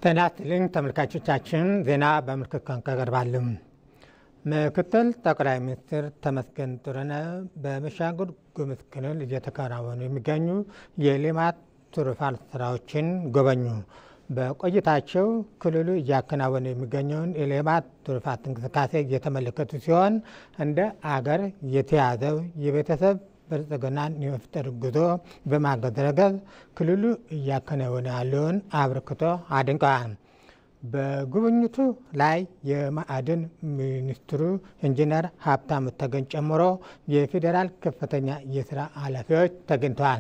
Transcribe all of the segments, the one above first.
ጤና ይስጥልኝ ተመልካቾቻችን፣ ዜና በምልክት ቋንቋ ይቀርባል። ምክትል ጠቅላይ ሚኒስትር ተመስገን ጥሩነህ በቤኒሻንጉል ጉሙዝ ክልል እየተከናወኑ የሚገኙ የልማት ትሩፋት ስራዎችን ጎበኙ። በቆይታቸው ክልሉ እያከናወነ የሚገኘውን የልማት ትሩፋት እንቅስቃሴ እየተመለከቱ ሲሆን እንደ አገር የተያዘው የቤተሰብ ብልጽግናን የመፍጠር ጉዞ በማገዝ ረገድ ክልሉ እያከናወነ ያለውን አበርክቶ አድንቀዋል። በጉብኝቱ ላይ የማዕድን ሚኒስትሩ ኢንጂነር ሀብታሙ ተገኝ ጨምሮ የፌዴራል ከፍተኛ የስራ ኃላፊዎች ተገኝተዋል።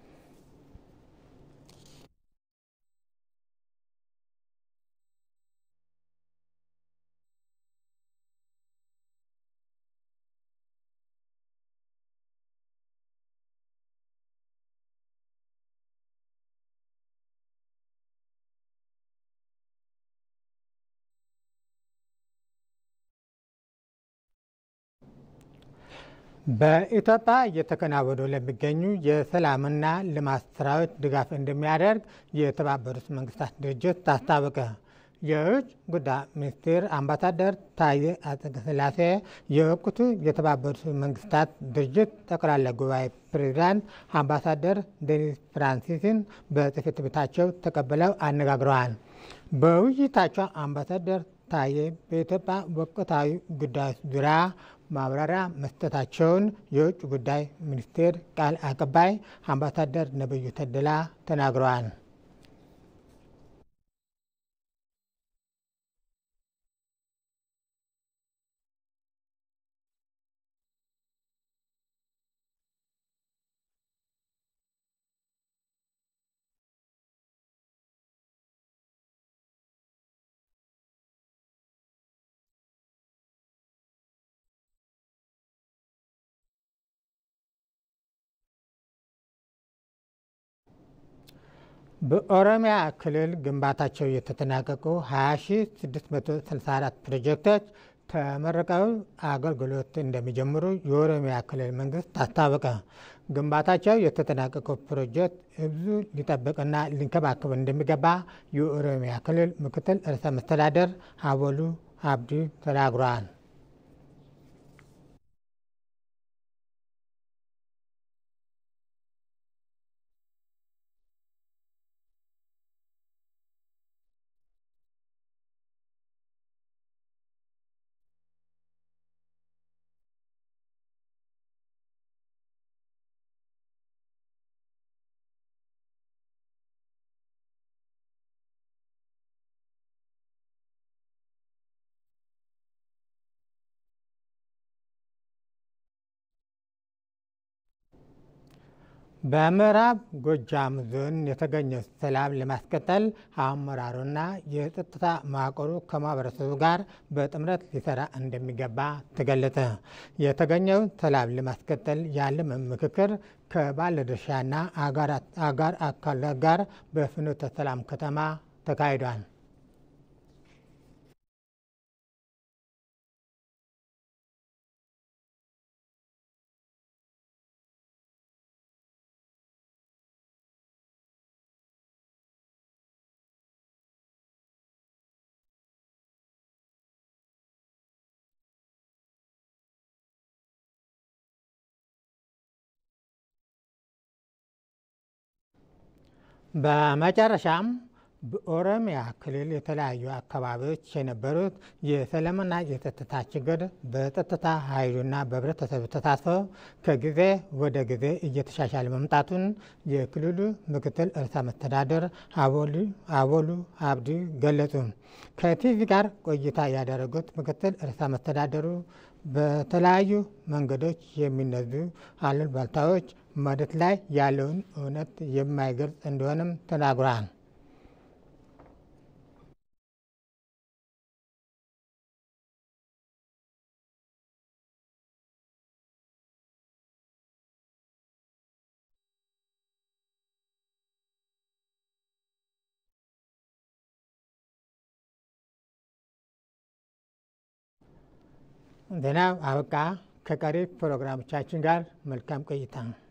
በኢትዮጵያ እየተከናወኑ ለሚገኙ የሰላምና ልማት ስራዎች ድጋፍ እንደሚያደርግ የተባበሩት መንግስታት ድርጅት አስታወቀ። የውጭ ጉዳይ ሚኒስትር አምባሳደር ታዬ አጽቀሥላሴ የወቅቱ የተባበሩት መንግስታት ድርጅት ጠቅላላ ጉባኤ ፕሬዚዳንት አምባሳደር ዴኒስ ፍራንሲስን በጽሕፈት ቤታቸው ተቀብለው አነጋግረዋል። በውይይታቸው አምባሳደር ታዬ በኢትዮጵያ ወቅታዊ ጉዳዮች ዙሪያ ማብራሪያ መስጠታቸውን የውጭ ጉዳይ ሚኒስቴር ቃል አቀባይ አምባሳደር ነቢዩ ተድላ ተናግረዋል። በኦሮሚያ ክልል ግንባታቸው የተጠናቀቁ 20664 ፕሮጀክቶች ተመርቀው አገልግሎት እንደሚጀምሩ የኦሮሚያ ክልል መንግስት አስታወቀ። ግንባታቸው የተጠናቀቀው ፕሮጀክት ህዝቡ ሊጠብቅና ሊንከባከብ እንደሚገባ የኦሮሚያ ክልል ምክትል ርዕሰ መስተዳደር አወሉ አብዲ ተናግረዋል። በምዕራብ ጎጃም ዞን የተገኘው ሰላም ለማስቀጠል አመራሩና የጸጥታ መዋቅሩ ከማህበረሰቡ ጋር በጥምረት ሊሰራ እንደሚገባ ተገለጸ። የተገኘው ሰላም ለማስቀጠል ያለም ምክክር ከባለድርሻና አጋር አካላት ጋር በፍኖተ ሰላም ከተማ ተካሂዷል። በመጨረሻም በኦሮሚያ ክልል የተለያዩ አካባቢዎች የነበሩት የሰላምና የጸጥታ ችግር በጸጥታ ኃይሉና በህብረተሰቡ ተሳትፎ ከጊዜ ወደ ጊዜ እየተሻሻለ መምጣቱን የክልሉ ምክትል ርዕሰ መስተዳድር አወሉ አብዲ ገለጹ። ከቲቪ ጋር ቆይታ ያደረጉት ምክትል ርዕሰ መስተዳድሩ በተለያዩ መንገዶች የሚነዙ አሉባልታዎች መሬት ላይ ያለውን እውነት የማይገልጽ እንደሆነም ተናግረዋል። ዜናው አበቃ። ከቀሪ ፕሮግራሞቻችን ጋር መልካም ቆይታ ነው።